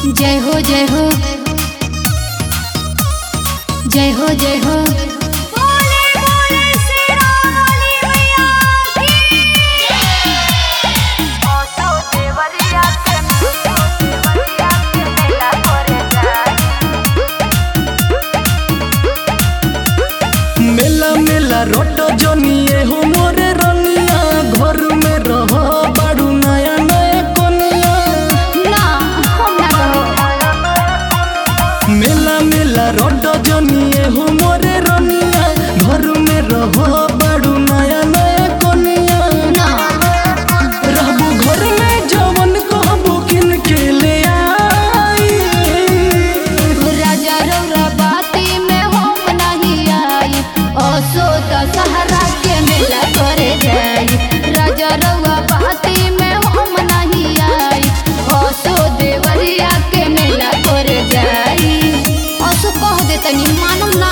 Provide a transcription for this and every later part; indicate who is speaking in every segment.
Speaker 1: जय हो जय हो जय हो जय हो
Speaker 2: बोले बोले शेरा वाली मैया ओसो देवरिया के देवरिया के मेला करे जाई
Speaker 3: मेला मेला रोट जनिए हो मोरे रनिया घर में रह बाड़ू नया नया कोनिया
Speaker 1: ना हम ना रहो
Speaker 3: मेला मेला रोट जनिए हो मोरे रनिया घर में रह बाड़ू नया नया कोनिया
Speaker 1: ना
Speaker 3: रहबू घर में जवन कहबू किन के ले आई
Speaker 1: राजा रौरा बाती में हम नहीं आई असो दशहरा के मेला करे जाई राजा रौरा बाती में हम नहीं आई असो देवरिया के मेला करे जाई असो कह दे तनी मानू ना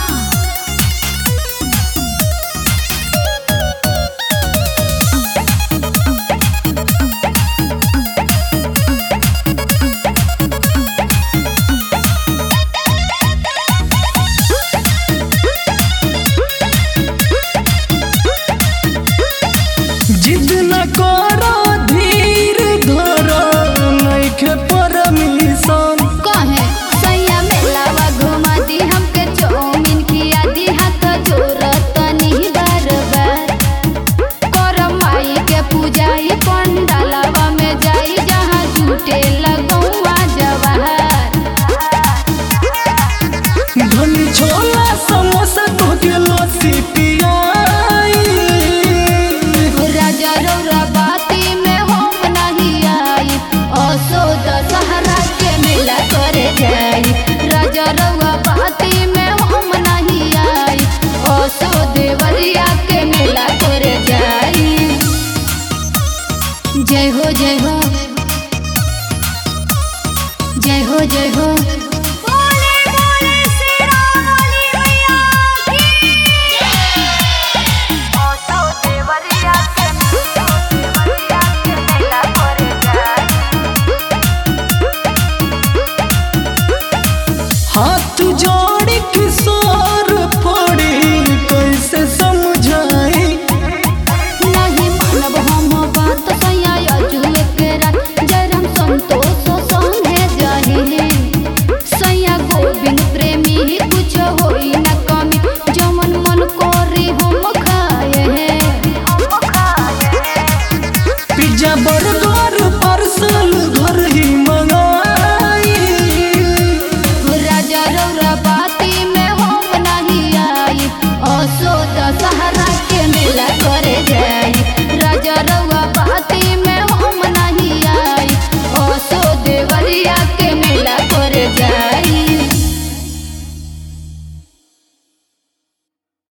Speaker 3: जिद न करो धीर धर नइखे परमिशन
Speaker 1: कहे सैया मेलावा घुमा दी हमके चौमिन खिया दी हाथ जोरत नहीं बार बार करम माई के पूजाई पंडालवा में जाई जहाँ झूठे लगौआ जवाहर
Speaker 3: धनी छोला समोसा तोके लस्सी पियाई
Speaker 1: राजा रौरा बाती में हम नहीं आई असो दशहरा के मेला करे जाई राजा रौरा बाती में हम नहीं आई असो देवरिया के मेला करे जाई जय हो जय हो जय हो जय हो
Speaker 2: बोले बोले शेरा वाली मैया ओसो देवरिया के देवरिया के मेला करे जाई
Speaker 3: हाथ जोड़ किशोर पड़ी कैसे समझाई
Speaker 1: नहीं मानब हम बात सैया अजुए के रात जरम संतोष संगे जाही सैया गोविंद प्रेमी कुछ होई न कमी जमन मन करे हम खाए हैं
Speaker 3: पिज्जा बर्गर